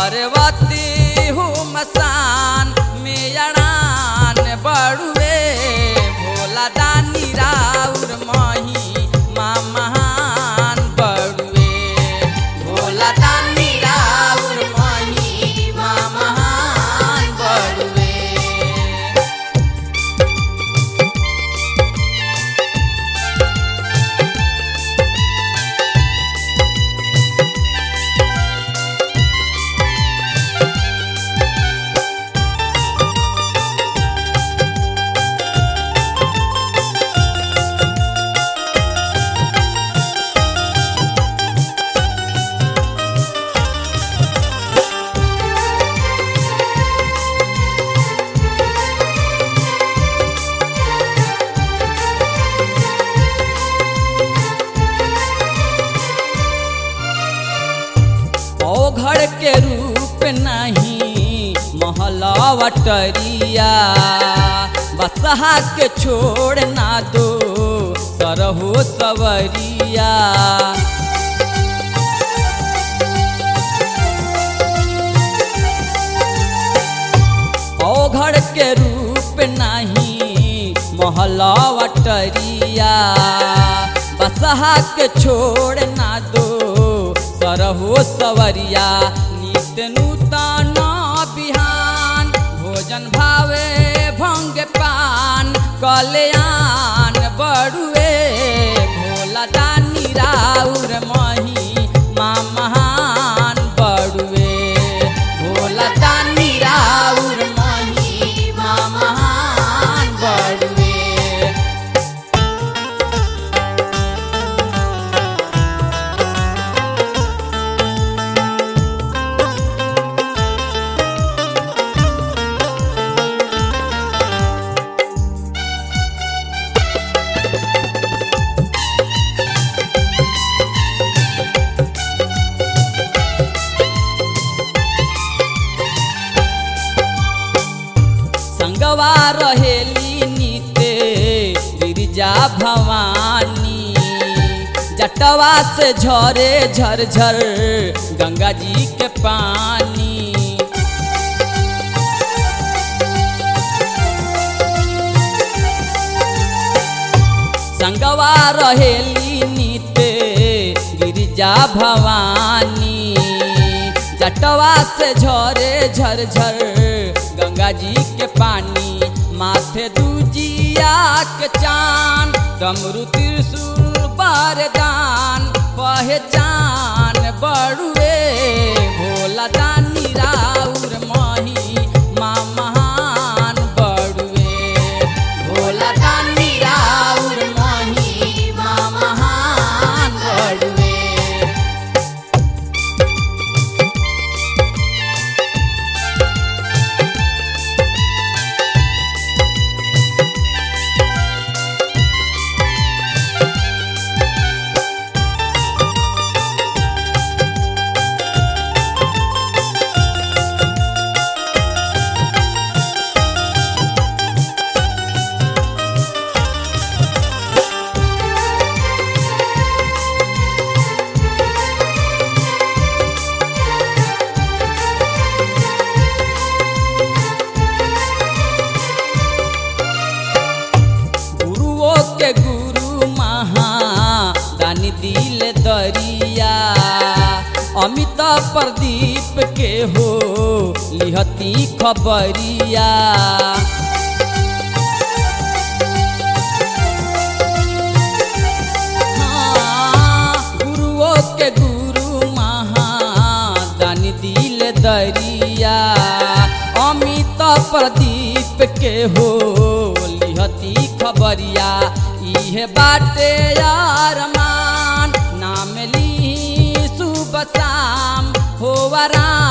पार्वती हूँ मसान में अड़ान बड़ुए भोला दानी राउर मही माँ महान बड़ुए भोला दानी राउर मही माँ महान बड़ुए औघड़ के रूप नहीं महलवटरिया बसहा के छोड़ ना दो सरहो सवरिया औघड़ के रूप नहीं महलवटरिया बसहा के छोड़ ना दो सरहो सवरिया नित नूतन बिहान भोजन भावे भंग पान कल्याण बड़ुए भोला दानी राउर मही माँ महान बड़ुए भोला दानी राउर मही माँ महान बड़ुए संगवा रहेली नीते गिरिजा भवानी जटवा से झरे झरझर गंगा जी के पानी संगवा रहेली नीते गिरिजा भवानी जटवा से झरे झरझर गंगा जी के पानी माथे दूजिया के चान डमरू त्रिशूल बरदान पहचान बड़ुए भोला दानी राउर मही माँ महान बड़ुए भोला दानी राउर मही माँ महान बड़ुए गुरुओं के गुरु महा दानी दिल दरिया अमित प्रदीप के हो लिहती खबरिया हाँ, गुरुओं के गुरु महा दानी दिल दरिया अमित प्रदीप के हो लिहती खबरिया इहे बाटे यार मान नाम ली सुबह शाम हो आराम